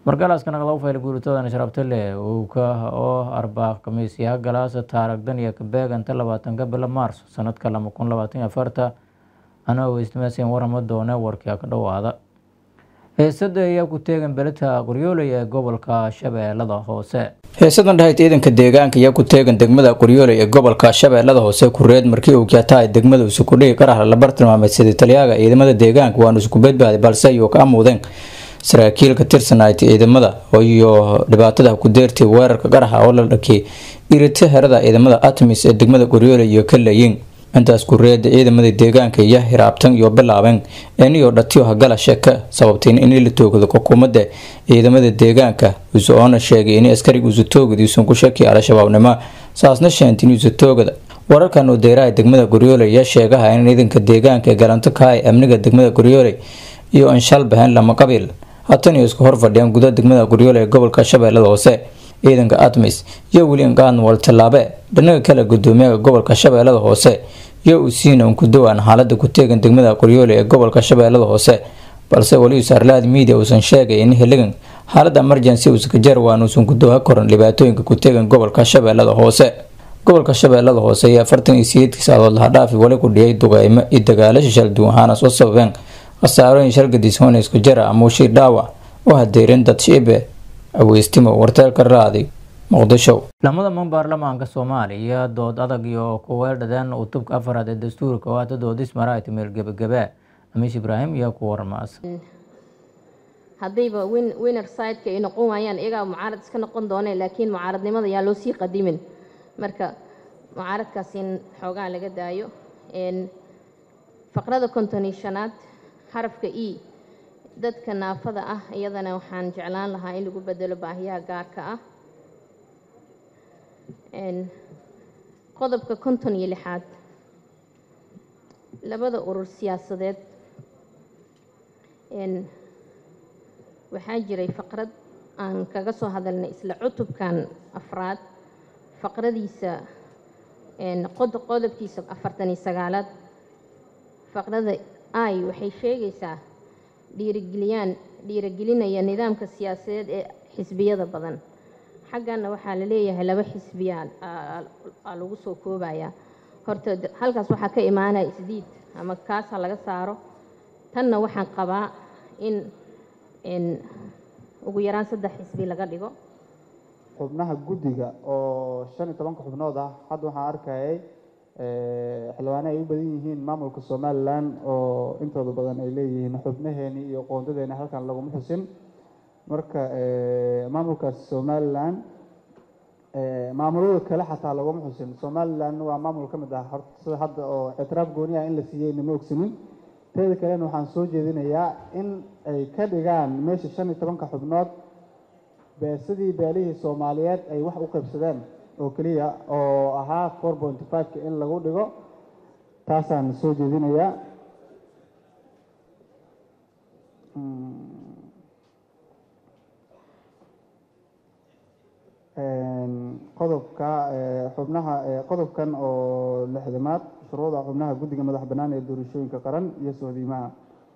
markalaska naqda ufayl guuritoodana sharabtale uuka oo arbaa khamiisyaha galaasa taaragdan iyo kabeeganta labaatanka bila maars sanadka lama kun labaatan iyo afarta anaa weystimaasen warama doone warkia ka dhowaada heesada ayaa ku teegan belita qoryooley ee gobolka shabeellada hoose heesadan dhahayd ciidanka deegaanka ayaa ku teegan degmada qoryooley ee gobolka shabeellada hoose kureed markii uu kyaatahay degmada isukudhigi qarah la bartilmaamay sidii taliyaaga ciidamada deegaanka waanu isku badbaaday balse ayuu ka amuudeen saraakiil ka tirsanayd ciidamada iyo dhibaatada ku deertay weerarka qaraxa oo la dhakiyay irita herada ciidamada atmis ee degmada qoryooley iyo ka leeyiin intaas kureeda ciidamada deegaanka iyo hiraabtan iyo bilaabeen eniyo dhatiyo hagala sheeka sababteen in la toogdo xukuumadda ciidamada deegaanka usoona sheegay in askariga usatoogadiisun ku shaki al-shabaabnimo saasna sheentay in usatoogada wararkan uu deeraha degmada qoryooley ayaa sheegaha in ciidanka deegaanka ee galanto ka hay amniga degmada qoryooley iyo anshal bahan lama qabiil hatan iyo isku hor fadhiyaan gudaha degmada qoryooley ee gobolka shabeellada hoose ciidanka atmis iyo william ganwal tallaabe dhinaga kale gudoomiyaha gobolka shabeellada hoose iyo uu siina un ku dowaan xaalada ku teegan degmada qoryoole ee gobolka shabeellada hoose balse weli saarlaad miidia uusan sheegay in heligan xaalada emergency uuska jarwaan uusan ku dowha koran dhibaatooyinka ku teegan gobolka shabeellada hoose gobolka shabeellada hoose ayaa afartan iyo sideedkii saadood lahadhaafi wali ku dhiyay duqeymo iyo dagaalasha shalduwan waxaana soo sababeen khasaarooyin shalgadiis hoona isku jara ama ushii dhaawac oo hadeerin dad shiibe aweystimo warteelka raaday muqdisho lamada man baarlamaanka soomaaliya dood adag iyo kuweeldhadeen utubka afaraad ee dastuurka oo hata doodis maraayta meel gebagabaa amiish ibraahim iyo ku warmaas haddayba winner sideka ay noqon waayaan iyagaa mucaarad iska noqon dooneen laakiin mucaaradnimada yaa loo sii qadimin marka mucaaradkaas in xoogaa laga daayo faqrada konton iyo shanaad xarafka e dadka naafada ah iyadana waxaan jeclaan lahaa in lagu bedelo baahiyaha gaarka ah qodobka konton iyo lixaad labada urur siyaasadeed waxaa jiray faqrad aan kaga soo hadalnay isla cutubkan afraad faqradiisa qodobkiisa afartan iyo sagaalaad faqrada ay waxay sheegaysaa dhiirigeliyaan dhiirigelinaya nidaamka siyaasadeed ee xisbiyada badan xaggana waxaa la leeyahay laba xisbiyaa aa lagu soo koobayaa horta halkaas waxaa ka imaanaya isdiid ama kaasa laga saaro tanna waxaan qabaa in ugu yaraan saddex xisbi laga dhigo xubnaha guddiga oo shan iyo tobanka xubnood ah hadda waxaan arkayay xildhibaane ay u badan yihiin maamulka somalilan oo intooda badan ay leeyihiin xubnaheeni iyo qoondadeeni halkan laguma xusin marka maamulkaas somalilan maamulada kale xataa laguma xusin somalilan waa maamul ka mid ah sida hadda oo ictiraaf gooni ah in la siiyey nama ogsanin teeda kalena waxaan soo jeedinayaa in ay ka dhigaan meesha shan iyo tobanka xubnood beesadii beelihii soomaaliyeed ay wax u qaybsadeen oo keliya oo ahaa four pointy fiveka in lagu dhigo taasaan soo jeedinayaa qodobka xubnaha qodobkan oo lixdamaad shuruuda xubnaha guddiga madax bannaan ee doorashooyinka qaran iyo sohdiimaha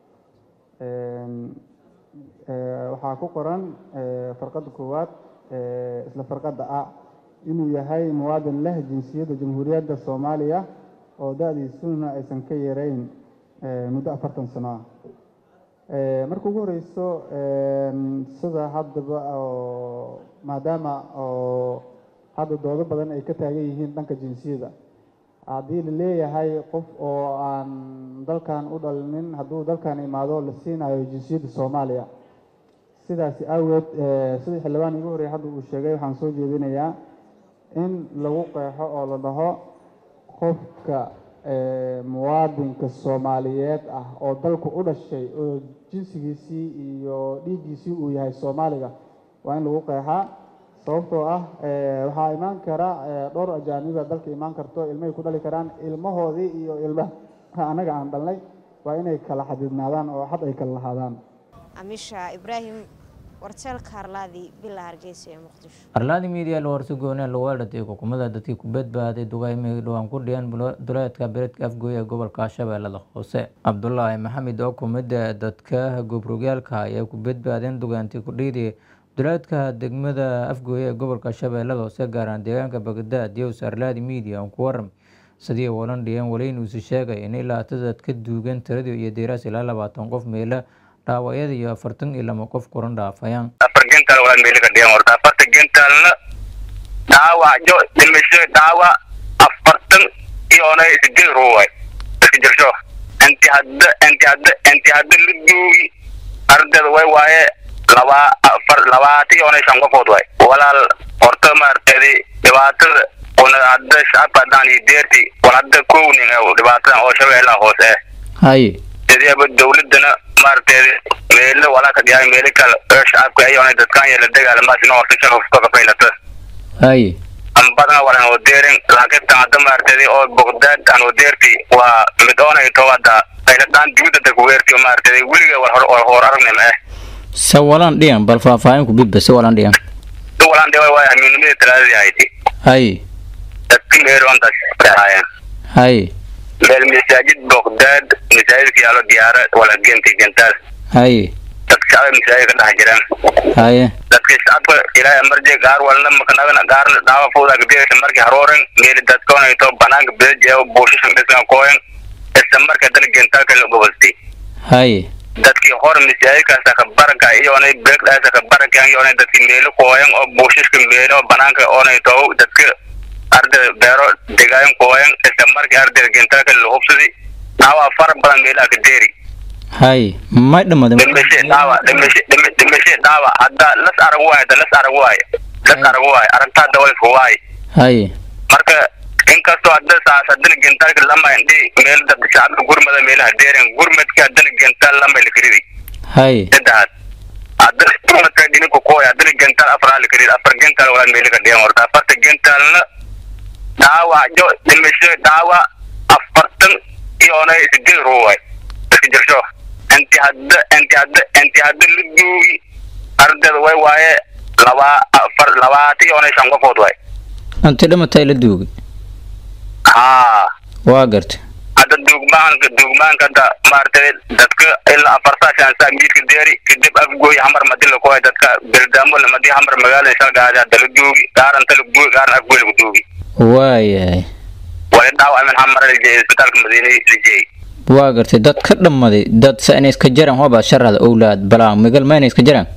waxaa ku qoran farqadda koowaad isla farqadda a inuu yahay muwaadin leh jinsiyadda jamhuuriyadda soomaaliya oo da-diisuna aysan ka yareyn muddo afartan sano ah marka ugu horeyso sida haddaba oo maadaama oo hadda doodo badan ay ka taagan yihiin dhanka jinsiyada haddii la leeyahay qof oo aan dalkan u dhalinin hadduu dalkan imaado la siinayo jinsiyadda soomaaliya sidaasi aaweed sidii xildhibaan igu horreeyay hadda uu sheegay waxaan soo jeedinayaa in lagu qeexo oo la dhaho qofka muwaadinka soomaaliyeed ah oo dalku u dhashay oo jinsigiisii iyo dhiiggiisii uu yahay soomaaliga waa in lagu qeexaa sababtoo ah waxaa imaan kara dhowr ajaaniba dalka imaan karto ilmahay ku dhali karaan ilmahoodii iyo ilmaha annaga aan dhalnay waa inay kala xadidnaadaan oo xad ay kala lahaadaan amisha ibraahim warjeelka harlaadii bila hargeysa ee muqdisho arlaadi miidiya la warsi goonee lawaalatay xukuumadda dadkii ku badbaaday dugaymihii dhowaan ku dhiyeen duleedka beledka afgooy ee gobolka shabeellada hoose cabdulaahi maxamed oo kumida dadka gobrogyaalka ayaa ku badbaadeen dugaantii ku dhiidii duleedka degmada afgooy ee gobolka shabeellada hoose gaaraan deegaanka bagdaad yows arlaadi miidiya on ku waram sidii walan dhiyeen weliinuusi sheegay in ilaa tadad ka duugan tiradii iyo deeraas ilaa labaatan qof meela dhaawacyada iyo afartan iyo lama qof kuran dhaafayaan afar gentaal waa meeli ka dhigan horta afarta gentaalna dhaawacyo dhimasho dhaawac afartan iyona sideed ruu waay iska jirsho inti hadda inti hadda inti hadda la duugi ardayda way waaye laba afar labaatan iyona shan qofood waay walaal horta maaragtay dhibaatada una hadda shacabka haddaan iyo deerti wal hadda kownin dhibaatadan oo shabeellaha hoose eh haye sideeba dawladana maaragtay meelo walaaka dhiyaay meelo kale oo shacabka ayona dadkaan yeela dagaalamaasina horta shan hufto ka faylata haye ambadana walan oo deerin laakiin tan hadda maaragtay oo bogdaad aan oo deerti waa mid oonay to hadda fayladaan dibadda dadku weerti maaragtay weliga war hor hor aragnima eh se walan dhiyan bal faahfaahin ku bidba se walan dhiyan du walaan dhiwa waa hamiinimada talaadadii ahayti haye dadka meeroontaas ahaayeen haye meel masaajid bogdaad masaajidka yaalo diyaara wala genti gentaal haye dadka shacabka masaajidka dhex jiraan haye dadka shacabka ilaahay marjay gaar walna makanagana gaarna dhaawa fuuda gadeesha markii harooren meeli dadkoona to banaanka bedejeeo buushashan dhisna kooyan isla marka dana gentaalka la goboltay haye dadkii hor masaajidkaasa ka baraka iyona beegdaasa ka baraka iyona dadkii meelo kooyan oo buushashka meelo banaanka oonay to dadka ardayda beero degaayan kooyan isla markii ardayda gentaalka la hubsaday dhaawa fara badan meelaha ka deeri haye may dhamaday dhimashe dhaawa dhimashe dhimi- dhimashe dhaawa hadda las arag waayo hadda las arag waayo las arag waayo aragtaa dawaysku waayo haye marka inkastoo hadda saas haddana gentaalka lama indhi meel dad shacabka gurmada meelaha deeren gurmadka haddana gentaal lama la karidi haye saddexaad haddana gurmadka dhininku kooya haddana gentaal afaraa la karidi afar gentaal waa meeli ka dhigan horta afarta gentaalna dhaawacyo dhimasho dhaawac afartan iyona sideed ruu waay iska jirsho inti hadda inti hadda inti hadda la duugi ardayda way waaye laba afar labaatan iyona shan qofood waay anti dhamatay la duugay haa waa gartay hadda duugmaanka duugmaanka hadda maaragtay dadka ilaa afartaa shansaa miidka deeri kadib afgooy hamar madi la kooy dadka beldaamo lamadi hamar magaalada shalgaadi hadda la duugi gaaranta la duugi gaaran afgooy lagu duugi waayahay wali dhaawac min hamar la jeeyay isbitaalka madiina la jeeyay waa gartay dad ka dhammaday dad se inay iska jaraan hoobaa sharada owlaad balaan migal ma inay iska jaraan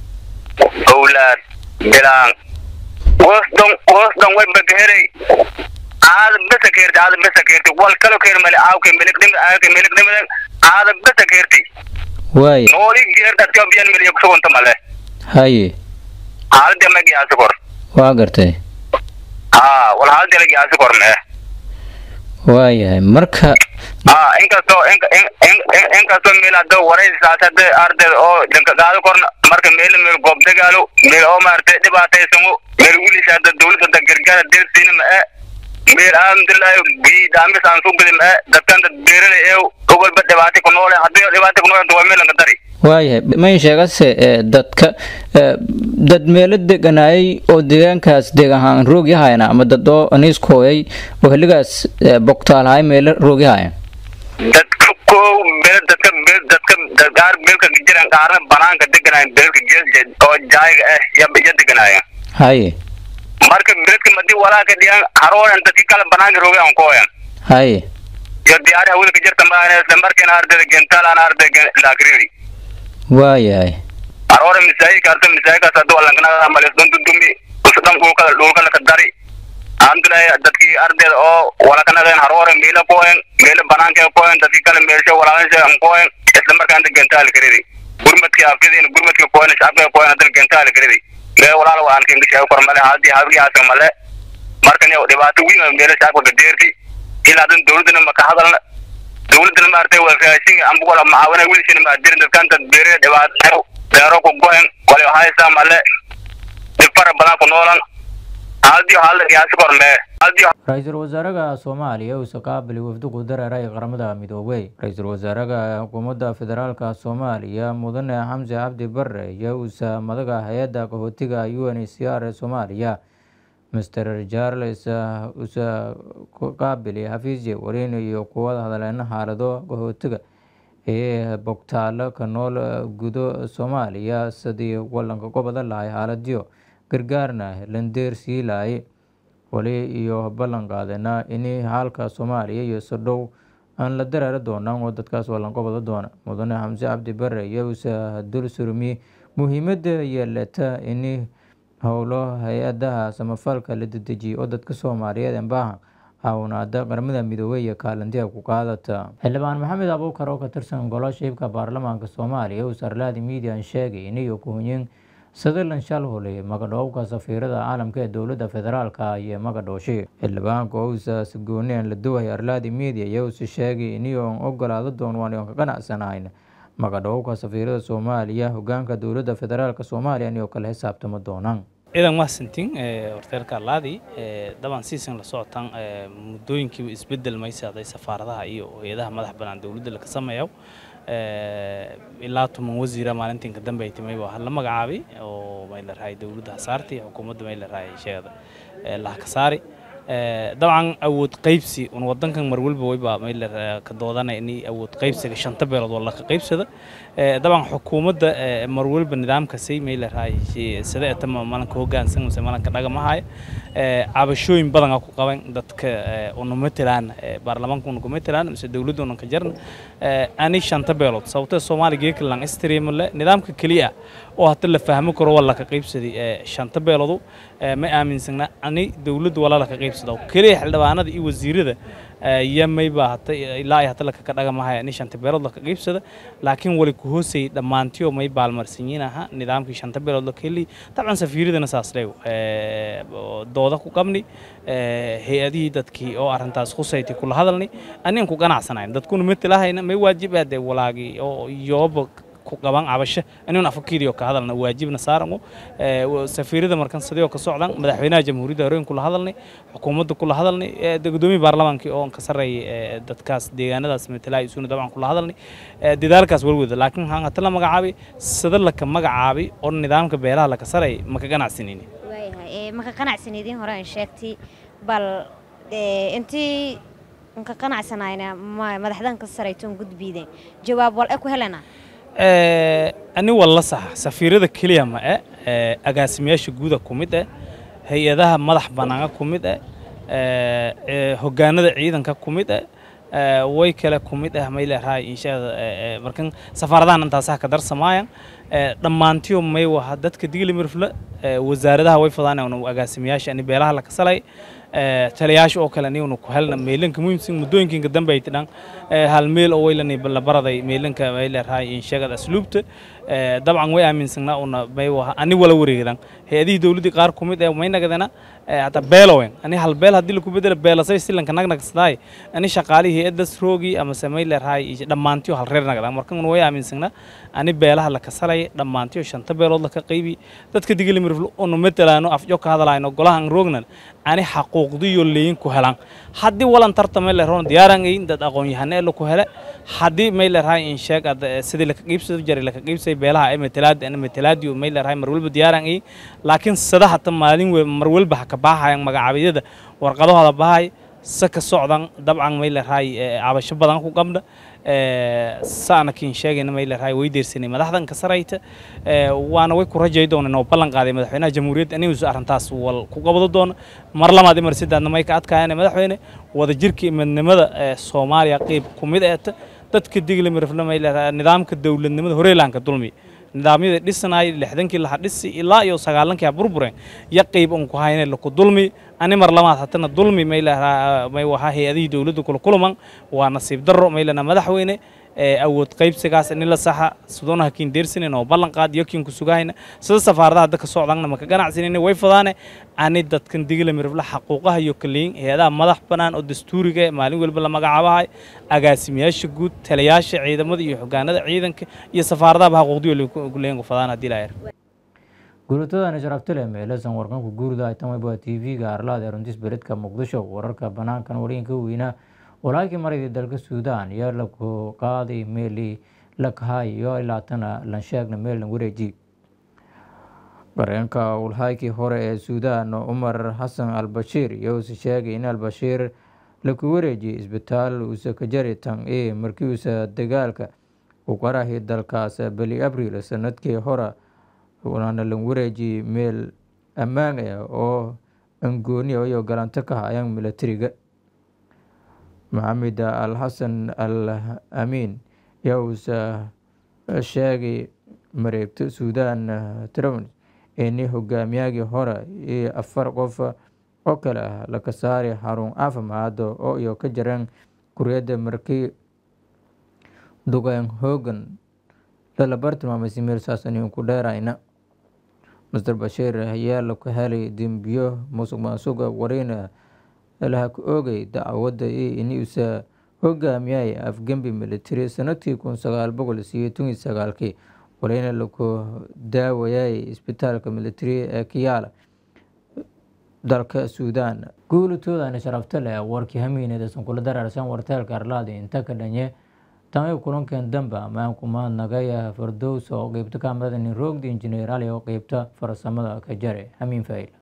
owlaad bilaan wosdon wosdon way bagaherey aada besa keerti aada besa keerti wal kalo keer male aawke melikdhimi aawke melikdhimi aada besa keerti waaya nooli geerta tiobiyan meliya kusugunta male haye haalde ma giyaasi kor waa gartay haa wal haalde la giyaasi kor mee waayahay marka haa inkastoo in- in- in- in- inkastoo meel hadda waraysaas hadda ardayda oo dhanka qaado korna marka meel meel goob dagaalo meel oo maaragtay dhibaataysamo meel wilis hadda dawladda hadda gargaara deersiina ma e meel alhamdulilahi bii dhaamis aan soo gudi ma e dadkan dad beerada ee ogolba dhibaatay ku noole haddii dhibaatay ku noole waa meel lanka dari waayahay mayn sheegase ee, dadka ee, dad meelo deganaayay oo deegaankaas deeg ahaan roogyahayana ama dad oo aniiskooyay oo xilligaas ee, bogtaalahay meelo roogyahaya dadka ko beel dadka beel dadka dad qaar beelka jiran qaarna banaanka deganaayeen beelka gees oo jaayiga ah ya ya deganaayeen haye marka beledka madii walaalka dhiyan harooran dadki kala banaanka roogay aan kooyan haye iyo diyaari hawada ka jirta maana isla markiina ardayda gentaal aan ardayda laakridi waayahay haroora masaajidka arta masaajidkaas hadda walankanaga malis dundudumi usdhan dhulka dhulka laka dari alhamdulilahi dadkii ardayda oo walakanageen haroora meela kooyan meela banaanka kooyan dadki kale meelsha walaalasha an kooyan isla markaan da gentaal karidi gurmadkii afkadiina gurmadkii kooyan shacabka kooyan hadda gentaal karidi mee walaal waan kengishaa kor male hadii habigaasa male markan yow dhibaato weyn oo meelo shacabka gadeerti ilaa dan dawladana maka hadalna dawladana maaragtay waa raashin amba wala macaawina wiilshana maadirin dadkan dad beerada dhibaato beero ku goen wala haysaa male dhib fara badan ku noolan haldiyo halda qiyaasi kor mee haldiyo ra-iisul wasaaraha soomaaliya uuse qaabili wafdigu dareeray qaramada midoobey ra-iisul wasaaraha xukuumadda federaalka soomaaliya mudane xamse cabdi bare iyo uuse madaga hay-adda qaxootiga u n h c r ee soomaaliya master charles use qaabili xafiisye wariin iyo kuwada hadleena xaalado qaxootiga ee bogtaalo ka nool gudo soomaaliya sidii walanka goboda lahay xaaladiyo gargaarna landeer sii lahay wali iyo ballan qaadena in xaalka soomaaliya iyo sodhow aan la dareeri doonaan oo dadkaas walanqobada doona mudane xamse cabdi bare iyo use dul surmi muhiimada yeelata in howlo hay-adaha samafalka la dedejiyo oo dadka soomaaliyeed embaahan awnaada qaramada midoobey iyo kaalintiga ku qaadata xildhibaan maxamed abuukar oo ka tirsan golo shiibka baarlamaanka soomaaliya uu sarlaadi median sheegay iniyo kuhunyin sadalan shalhole magadhoobka safiirada caalamka ee dowladda federaalka iyo magadhooshi xildhibaanka ousa sigooneen la duway arlaadi media iyousi sheegay iniyoon ogolaado doon waan ka ganacsanayn magadhoobka safiirada soomaaliya hogaanka dowladda federaalk soomaaliya iniyoo kala xisaabtamo doonaan ciidan mahadsantiin horteerka laadi daban siisan la socotaan muddooyinkiiba isbedel maysaday safaaradaha iyo hay-adaha madax bannaan dowladda laka sameeyo ilaa toban wasiira maalintiinka dambe ay timay waa la magacaabay oo may la rahay dowladda hasaarti xukuumadda may la rahay sheegada laha ka saari dabcan awood qaybsi un wadankan mar walba wayba may la ka doodana in awood qaybsiga shanta beelood waa laka qaybsada dabcan xukuumadda mar walba nidaamkasi may la rahay sida eta malanka hoggaansan mase malanka dhagamahaaya cabashooyin badan ku qaban dadka una matelaan baarlamaanka una ku matelaan mise dowladda una ka jarna ani shanta beelood sababtee soomaaliya geekalan istreamle nidaamka keliya oo hata la fahmi karo waa laka qaybsaday shanta beeloodu ma aaminsana ani dowladda waa laka qaybsada keliya xildhibaanada iyo wasiirada yamayba hata ilaa ay hata laka ka dhagamahaya ani shanta beelood laka qaybsada laakiin wali ku hoosayay dhammaantiyo may baalmarsanyiin aha nidaamkii shanta beelood laka heli dabcan safiiradana saas leew dooda ku qabni hay-adihii dadkii oo arrintaas khusaytay kula hadalni anigan ku ganacsanayn dadkuna matalahayna may waajib aade walaagii oo yooba ku qaban cabasho inuu afkiiriyo ka hadalna waajibna saarango safiirada markan sidoo ka socdan madaxweynaha jamhuuriyadda horeen kula hadalnay xukuumadda kula hadalnay gudoomiye baarlamaankii oo ka sarreeyay dadkaas deegaanadaas matalaya isuna dabcan kula hadalnay dadaalkaas walwada laakiin waxaan hata la magacaabay sida laka magacaabay oo nidaamka beelaha laka sarayay maka ganacsanayni waayahay maka qanacsanaydiin hore aan sheegtay bal intii nka qanacsanayna madaxdan ka saraytoon gudbiideen jawaab wal e ku helana ani walla saxa safiirada keliya ma e agaasimayaasha guuda ku mid eh hay-adaha madax bannaana ku mid eh hogaanada ciidanka ku mid eh way kale ku mid ah may leerahay inshaada markan safaaradahan intaasaha ka darsamaayan dhammaantiyo may waha dadka digilimirfle wasaaradaha way fadaan agaasimayaasha ani beelaha la kasalay taliyaasha oo kale aniguna ku helna meelanka muhiimsan muddooyinkinka dambe ay tidhan hal meel oo waylani la baraday meelanka may leerahay insheegada asluubta dabcan way aaminsanaa una may waha ani wala wareegdan hay-adihii dowladdii qaar ku mid ee may nagadana hata beelowen ani hal beel haddii laku bedela beelasay silanka nagnagsaday ani shaqaalihii hay-addas roogii amase may leerahay dhammaantiyo hal reer nagdan markan way aaminsanaa ani beelaha la kasalay dhammaantiyo shanta beelood laka qaybi dadka digilimirfl unu matalaano afjo ka hadalaayno golahan roognan ani xaquuqdiyo leyin ku helan haddii walan tarta may leeroon diyaaran ayin dad aqoon-yahane ee laku hele haddii may leerahay in sheeg sidii laka qiibsado jaray laka qiibsay beelaha ee matalaadi ana matalaadi may leerahay mar walba diyaaran ayin laakiin sada hata maalin we mar walba ha ka baahayan magacaabiyada warqadahooda bahay se ka socdan dabcan may leerahay cabasho badan ku qabna saana kiin sheegayna may leerahay way deersanay madaxdan ka sarayta waana way ku rajay doonaan oo ballan qaaday madaxweynaha jamhuuriyadda inuu arrintaas wal ku qabado doono mar labaad mar saddeedna may ka adkaayeen madaxweyne wada jirka midnimada Soomaaliya qayb ku mid ah dadka digli mirfna may leerahay nidaamka dawladnimada horeelaanka dulmi nidaamyada dhisanaay lixdankii laha dhisi ilaa iyo sagaallankii burbureen ya qayb un ku hayne laku dulmi ani mar labaad hatana dulmi may leerahay may waxa hay-adihii dowladda kula kulaman waa nasiib darro may lena madaxweyne awood qaybsigaas in la saxa sidoonaha kiin deersanin oo ballan qaad iyo kiin ku sugahayna sida safaaradaha dadka socdanna maka ganacsanayna way fadaane ani dadkan digila mirifla xaquuqaha iyo kaliyin hay-adaha madax bannaan oo dastuuriga maalin walba la magacaabahay agaasimayaasha guud taliyaasha ciidamada iyo xogaanada ciidanka iyo safaaradaha xaquuqdiyo leeyin ku fadaan haddii laa guulatadani sharabtile meelesan warkanku guurida ay tamay waa t v-ga arlaada runtis beredka muqdisho wararka banaankan wariinka weynaa walaakii maraydii dalka suudaan iyo laku qaaday meeli lakahay iyo ilaatana lansheegna meelna wareeji gareenka ulhaykii hore ee suudaan cumar xasan albashiir iyousa sheegay in albashiir laku wareejiyay isbitaal uusa ka jari tan e markii uusa dagaalka u qarahi dalkaas beli abriil sanadkii hore waana la wareejiyey meel ammaan ah oo angooni iyo galanto ka hayaan milatariga maxamed al xasan al amiin yaa uusa sheegay mareegto suudaan trn ini hogaamiyagii hore iyo afar qof oo kale ah laka saari xarun caafimaad oo iyo ka jareen kuriyadda markii duqeen hoogan lalabar tilmaamay meel saasaniin ku dheerayna master bashiir ayaa laku helay dembiyo musuq maasuqa wareyna laha ku oogay dacwadda iyo inuusa hogaamiyay afgembi military sanadkii kun sagaal boqol sideetan iyo sagaalkii wareyna laku daawayay isbitaalka military ee kiyaala dalka suudaan guulitoodana sharafta leh warkii hamiineedasan kula daraarsan warteelka arlaada inta ka dhanye tamay kulankeen dambe ammaanku mahadnagay fardows oo qeybta kaamirada nin roogda injineer ali oo qeybta farsamada ka jare hamiin faa'il